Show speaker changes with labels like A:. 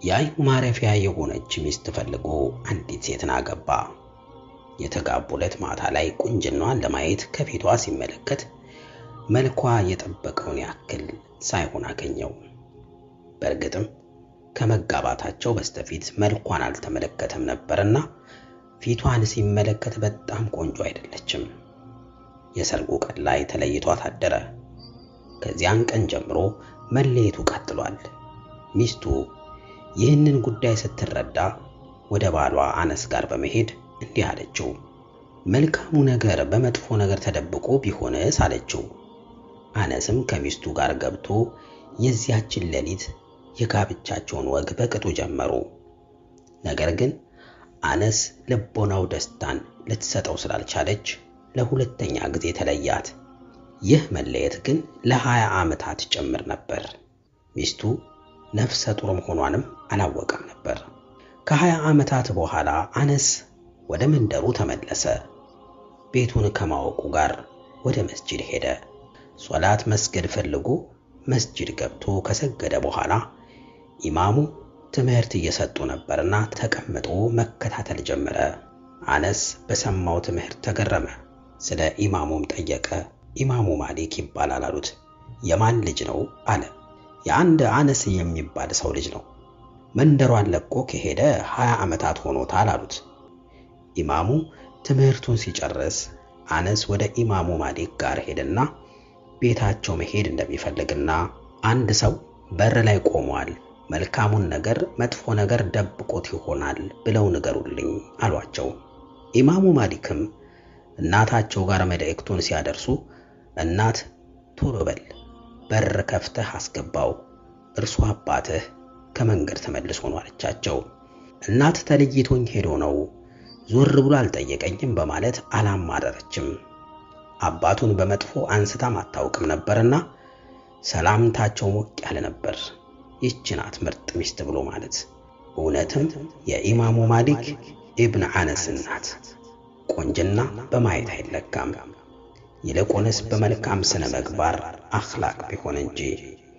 A: የአይኑ ማረፊያ የሆነች ሚስት ፈልጎ አንዲት ሴትን አገባ። የተጋቡለት ማታ ላይ ቁንጅናዋን ለማየት ከፊቷ ሲመለከት መልኳ የጠበቀውን ያክል ሳይሆን አገኘው። በእርግጥም ከመጋባታቸው በስተፊት መልኳን አልተመለከተም ነበርና ፊቷን ሲመለከት በጣም ቆንጆ አይደለችም። የሰርጉ ቀን ላይ ተለይቷት አደረ። ከዚያን ቀን ጀምሮ መለየቱ ቀጥሏል። ሚስቱ ይህንን ጉዳይ ስትረዳ ወደ ባሏ አነስ ጋር በመሄድ እንዲህ አለችው። መልካሙ ነገር በመጥፎ ነገር ተደብቆ ቢሆንስ አለችው። አነስም ከሚስቱ ጋር ገብቶ የዚያችን ሌሊት የጋብቻቸውን ወግ በቅጡ ጀመሩ። ነገር ግን አነስ ልቦናው ደስታን ልትሰጠው ስላልቻለች ለሁለተኛ ጊዜ ተለያት። ይህ መለየት ግን ለሀያ ዓመታት ጭምር ነበር። ሚስቱ ነፍሰ ጡር መሆኗንም አላወቀም ነበር። ከሀያ ዓመታት በኋላ አነስ ወደ መንደሩ ተመለሰ። ቤቱን ከማወቁ ጋር ወደ መስጂድ ሄደ። ሶላት መስገድ ፈልጎ መስጂድ ገብቶ ከሰገደ በኋላ ኢማሙ ትምህርት እየሰጡ ነበርና ተቀምጦ መከታተል ጀመረ። አነስ በሰማው ትምህርት ተገረመ። ስለ ኢማሙም ጠየቀ። ኢማሙ ማሊክ ይባላል አሉት። የማን ልጅ ነው አለ። የአንድ አነስ የሚባል ሰው ልጅ ነው። መንደሯን ለቆ ከሄደ ሀያ ዓመታት ሆኖታል አሉት። ኢማሙ ትምህርቱን ሲጨርስ አነስ ወደ ኢማሙ ማሊክ ጋር ሄደና ቤታቸው መሄድ እንደሚፈልግና አንድ ሰው በር ላይ ቆሟል፣ መልካሙን ነገር መጥፎ ነገር ደብቆት ይሆናል ብለው ንገሩልኝ አሏቸው። ኢማሙ ማሊክም እናታቸው ጋር መልእክቱን ሲያደርሱ እናት ቶሎ በል በር ከፍተህ አስገባው፣ እርሱ አባትህ ከመንገድ ተመልሶ ነው አለቻቸው። እናት ተለይቶኝ ሄዶ ነው ዞር ብሎ አልጠየቀኝም በማለት አላማረረችም። አባቱን በመጥፎ አንስታም አታውቅም ነበርና ሰላምታቸው ሞቅ ያለ ነበር። ይህች ናት ምርጥ ሚስት ብሎ ማለት። እውነትም የኢማሙ ማሊክ ኢብን አነስ ናት። ቆንጅና በማየት አይለካም፣ ይልቁንስ በመልካም ስነ ምግባር አኽላቅ ቢሆን እንጂ